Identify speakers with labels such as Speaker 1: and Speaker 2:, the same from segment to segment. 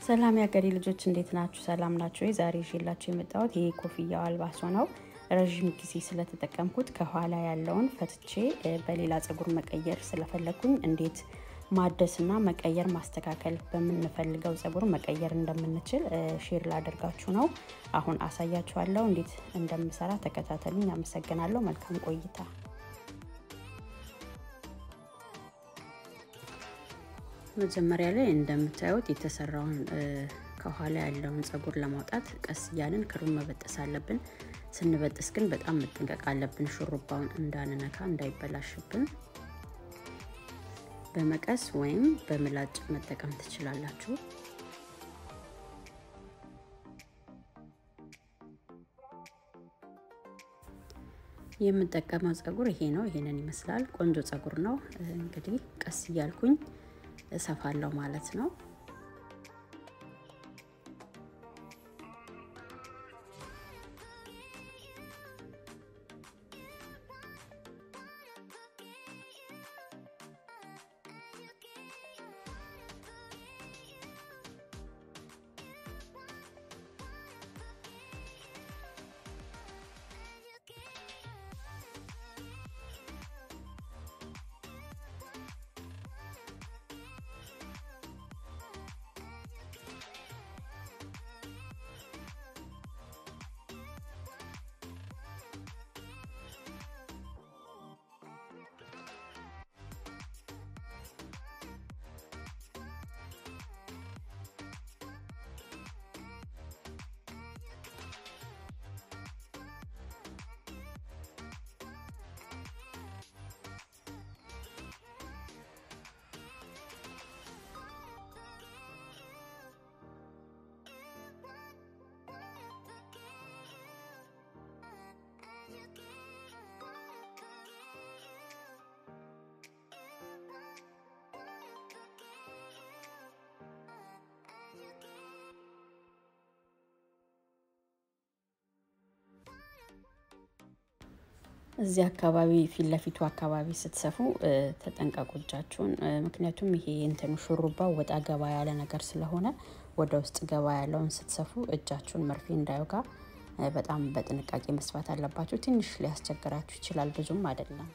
Speaker 1: ሰላም ያገሬ ልጆች እንዴት ናችሁ? ሰላም ናችሁ? ዛሬ ይዤላችሁ የመጣሁት ይሄ ኮፍያው አልባሶ ነው። ረዥም ጊዜ ስለተጠቀምኩት ከኋላ ያለውን ፈትቼ በሌላ ፀጉር መቀየር ስለፈለግኩኝ እንዴት ማደስና መቀየር ማስተካከል በምንፈልገው ፀጉር መቀየር እንደምንችል ሼር ላደርጋችሁ ነው። አሁን አሳያችኋለሁ እንዴት እንደምሰራ ተከታተሉኝ። አመሰግናለሁ። መልካም ቆይታ። መጀመሪያ ላይ እንደምታዩት የተሰራውን ከኋላ ያለውን ፀጉር ለማውጣት ቀስ እያልን ክሩን መበጠስ አለብን። ስንበጥስ ግን በጣም መጠንቀቅ አለብን፣ ሹሩባውን እንዳንነካ እንዳይበላሽብን። በመቀስ ወይም በምላጭ መጠቀም ትችላላችሁ። የምጠቀመው ፀጉር ይሄ ነው። ይሄንን ይመስላል። ቆንጆ ፀጉር ነው። እንግዲህ ቀስ እያልኩኝ እሰፋለሁ ማለት ነው። እዚህ አካባቢ ፊት ለፊቱ አካባቢ ስትሰፉ ተጠንቀቁ እጃችሁን። ምክንያቱም ይሄ እንትኑ ሹሩባው ወጣ ገባ ያለ ነገር ስለሆነ ወደ ውስጥ ገባ ያለውን ስትሰፉ እጃችሁን መርፌ እንዳይወጋ በጣም በጥንቃቄ መስፋት አለባችሁ። ትንሽ ሊያስቸግራችሁ ይችላል፣ ብዙም አይደለም።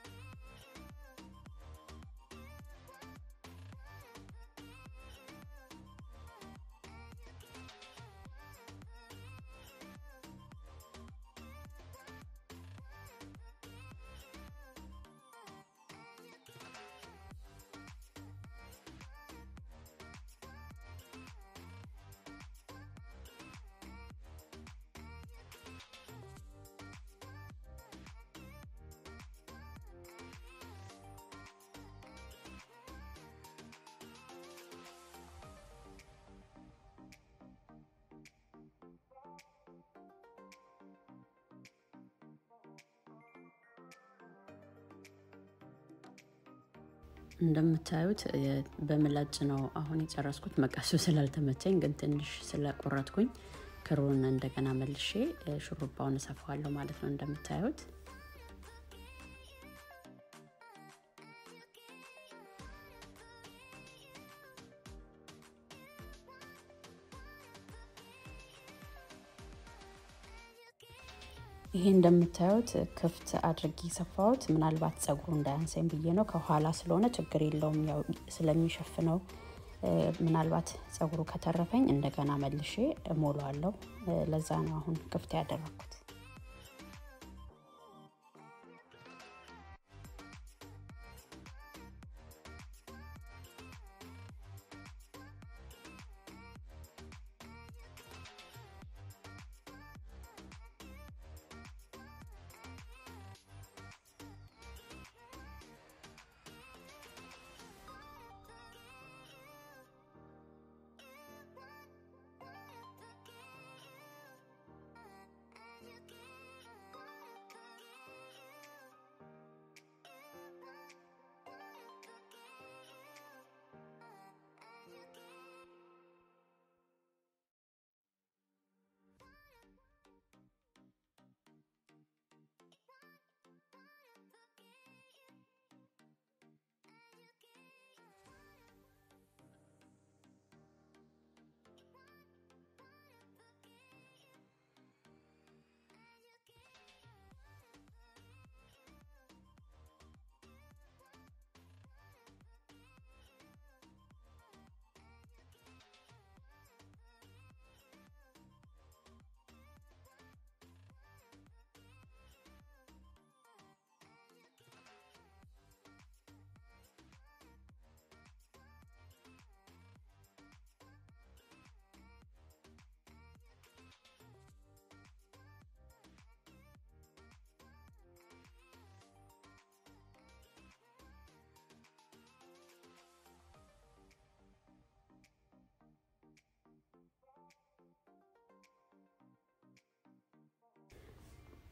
Speaker 1: እንደምታዩት በምላጭ ነው አሁን የጨረስኩት። መቀሱ ስላልተመቸኝ ግን ትንሽ ስለቆረጥኩኝ ክሩን እንደገና መልሼ ሹሩባውን እሰፋዋለሁ ማለት ነው። እንደምታዩት ይሄ እንደምታዩት ክፍት አድርጌ ሰፋሁት። ምናልባት ፀጉሩ እንዳያንሰኝ ብዬ ነው። ከኋላ ስለሆነ ችግር የለውም ያው ስለሚሸፍነው። ምናልባት ፀጉሩ ከተረፈኝ እንደገና መልሼ እሞላዋለሁ። ለዛ ነው አሁን ክፍት ያደረኩት።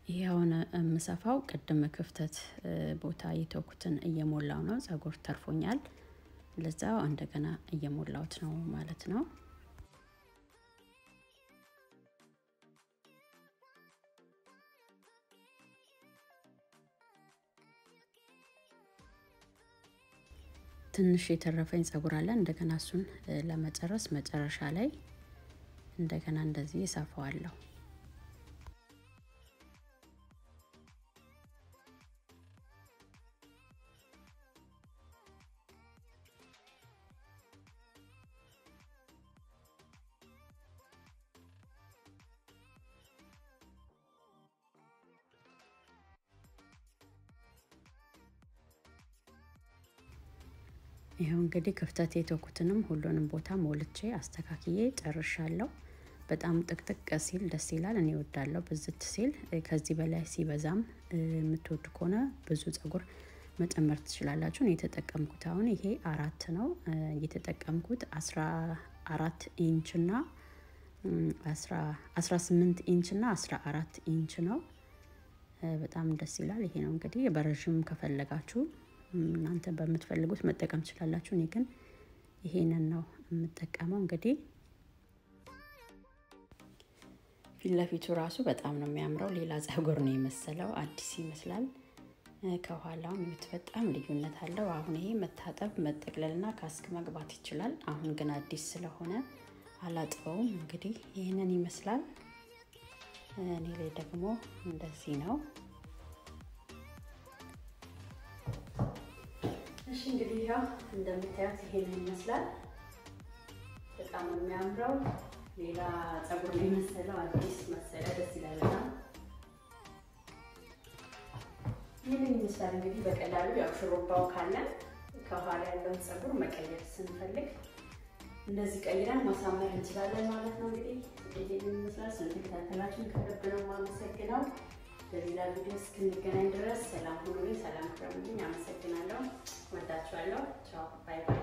Speaker 1: ይህ አሁን የምሰፋው ቅድም ክፍተት ቦታ የተውኩትን እየሞላው ነው። ጸጉር ተርፎኛል። ለዛው እንደገና እየሞላውት ነው ማለት ነው። ትንሽ የተረፈኝ ጸጉር አለ። እንደገና እሱን ለመጨረስ መጨረሻ ላይ እንደገና እንደዚህ እሰፋዋለሁ። ይኸው እንግዲህ ክፍተት የተውኩትንም ሁሉንም ቦታ ሞልቼ አስተካክዬ ጨርሻለሁ። በጣም ጥቅጥቅ ሲል ደስ ይላል። እኔ እወዳለሁ ብዝት ሲል። ከዚህ በላይ ሲበዛም የምትወድ ከሆነ ብዙ ጸጉር መጨመር ትችላላችሁ። እኔ የተጠቀምኩት አሁን ይሄ አራት ነው የተጠቀምኩት አስራ አራት ኢንች እና አስራ ስምንት ኢንች እና አስራ አራት ኢንች ነው። በጣም ደስ ይላል። ይሄ ነው እንግዲህ በረዥም ከፈለጋችሁ እናንተ በምትፈልጉት መጠቀም ትችላላችሁ። እኔ ግን ይሄንን ነው የምጠቀመው። እንግዲህ ፊት ለፊቱ ራሱ በጣም ነው የሚያምረው። ሌላ ጸጉር ነው የመሰለው፣ አዲስ ይመስላል። ከኋላውም ይሁት በጣም ልዩነት አለው። አሁን ይሄ መታጠብ መጠቅለልና ካስክ መግባት ይችላል። አሁን ግን አዲስ ስለሆነ አላጥበውም። እንግዲህ ይህንን ይመስላል። እኔ ላይ ደግሞ እንደዚህ ነው። እሺ እንግዲህ ያው እንደምታዩት ይሄንን ይመስላል። በጣም የሚያምረው ሌላ ጸጉር ነው የመሰለው አዲስ መሰለ። ደስ ይላል በጣም ይህንን ይመስላል። እንግዲህ በቀላሉ ያው ሽሩባው ካለን ከኋላ ያለውን ጸጉር መቀየር ስንፈልግ እንደዚህ ቀይረን ማሳመር እንችላለን ማለት ነው። እንግዲህ ይህንን ይመስላል። ስለተከታተላችሁን ከልብ ነው የማመሰግነው። በሌላ ቪዲዮ እስክንገናኝ ድረስ ሰላም ሁኑልኝ፣ ሰላም ክረሙልኝ። አመሰግናለሁ። ወዳችኋለሁ። ቻው ባይ ባይ።